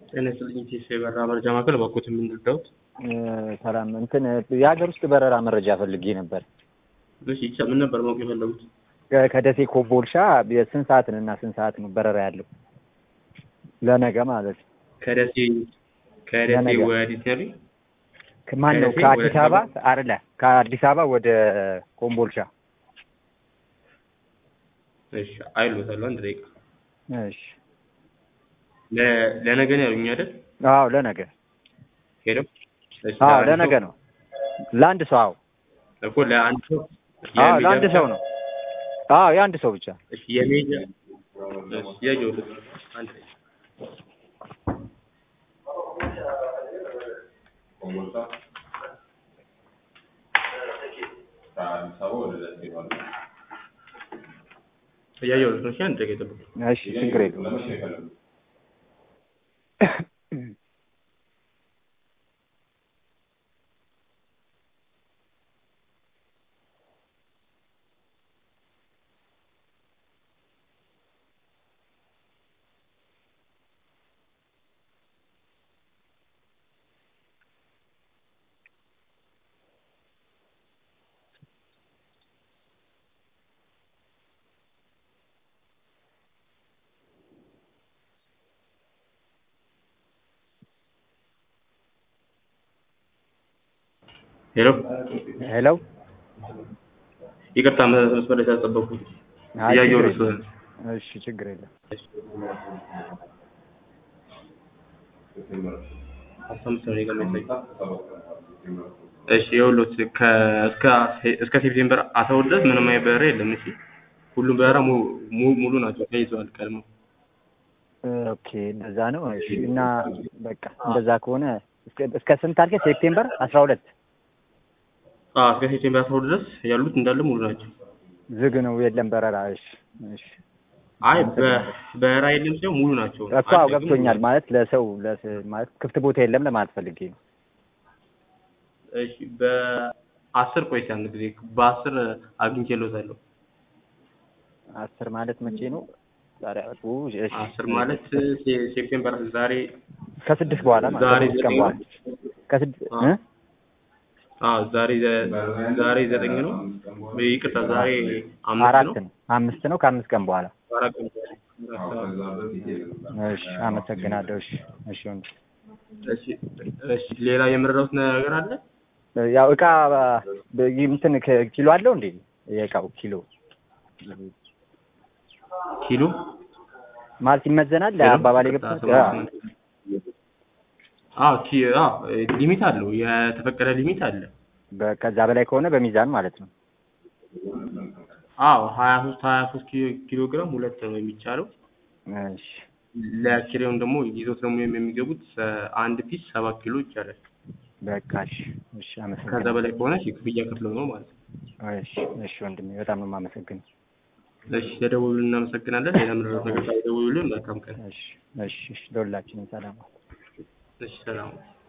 ጤና ይስጥልኝ ኢቴስ የበረራ መረጃ ማዕከል እባክዎት የምንረዳዎት? ሰላም እንትን የሀገር ውስጥ በረራ መረጃ ፈልጌ ነበር። እሺ ይቻ ምን ነበር ማወቅ የፈለጉት? ከ- ከደሴ ኮምቦልቻ ስንት ሰዓት እና ስንት ሰዓት ነው በረራ ያለው? ለነገ ማለት ነው። ከደሴ ከደሴ ለነገ። ወዴት ነው ያሉኝ? ማን ነው? ከደሴ ከአዲስ ወደ አበባ አይደለ? ከአዲስ አበባ ወደ ኮምቦልቻ። እሺ አይሎታል አንድ ደቂቃ እሺ። ለ- ለነገ ነው ያሉኝ አይደል? አዎ ለነገ። ሄደው እሺ አዎ ለአንድ ለነገ ሰው- ነው። ለአንድ ሰው። አዎ እኮ ለአንድ ሰው አዎ የሜጃ ለአንድ ብቻ? ሰው ነው። አዎ የአንድ ሰው ብቻ። እሺ የሜጃ እሺ ያየሁት አንድ ደቂቃ እያየሁት ነው። እሺ አንድ ደቂቃ ይጠብቁ። እሺ ችግር የለውም። ሄሎ ሄሎ። ይቅርታ መስመር ላይ ስላልጠበቅኩት አይ እያየሁት ችግር ስለሆነ የለውም። እሺ ችግር የለም። አስራ አምስት ነው ደቂቃ የሚያሳይ እሺ ይኸውልዎት ከ- እስከ እስከ ሴፕቴምበር አስራ ሁለት ድረስ ምንም አይነት በረራ የለም። እሺ ሁሉም በረራ mu- mu- ሙሉ ናቸው ተይዘዋል ቀድመው። ኦኬ እንደዛ ነው። እሺ እና በቃ እንደዛ ከሆነ እስከ- እስከ ስንት አልከኝ? ሴፕቴምበር አስራ ሁለት አዎ እስከ ሴፕቴምበር አስራ ሁለት ድረስ ያሉት እንዳለ ሙሉ ናቸው። ዝግ ነው የለም በረራ። እሺ እሺ አይ በ- በረራ የለም ሲሆን ሙሉ ናቸው። እኮ አዎ ገብቶኛል። ማለት ለሰው ለስ- ማለት ክፍት ቦታ የለም ለማለት ፈልጌ ነው። እሺ በአስር ቆይታ አንድ ጊዜ በአስር አግኝቼልዎታለሁ። አስር ማለት መቼ ነው? ዛሬ አርቡ እሺ አስር ማለት ሴ- ሴፕቴምበር ዛሬ ከስድስት በኋላ ማለት ዛሬ ከስድስት ቀን ዘጠኝ በኋላ ነው። ከስድስት አዎ። እ? አዎ ዛሬ ዘ- ዛሬ ዘጠኝ ነው። ይቅርታ ዛሬ አምስት አራት ነው። ነው አምስት ነው ከአምስት ቀን በኋላ አራት ቀን በኋላ። እሺ አመሰግናለሁ። እሺ እሺ ወንድ እሺ እሺ ሌላ የምረዳውት ነገር አለ? ያው እቃ በ- እንትን ከ- ኪሎ አለው እንዴ? የእቃው ኪሎ ኪሎ ማለት ይመዘናል። ለአባባል የገብቶት አዎ ኪ አዎ ሊሚት አለው የተፈቀደ ሊሚት አለ። ከዛ በላይ ከሆነ በሚዛን ማለት ነው። አዎ ሀያ ሶስት ሀያ ሶስት ኪሎ ግራም ሁለት ነው የሚቻለው። እሺ ለኪሬውን ደግሞ ይዞት ደግሞ የሚገቡት አንድ ፒስ ሰባት ኪሎ ይቻላል። በቃ እሺ እሺ ከዛ አመሰግናለሁ። በላይ ከሆነ እሺ ክፍያ ከፍለው ነው ማለት ነው። እሺ እሺ ወንድሜ በጣም ነው የማመሰግነው። እሺ ለደወሉልን እናመሰግናለን። ሌላ ምንድነው ነገር ደውሉልን። መልካም ቀን። እሺ እሺ እሺ ለሁላችንም ሰላም። እሺ ሰላም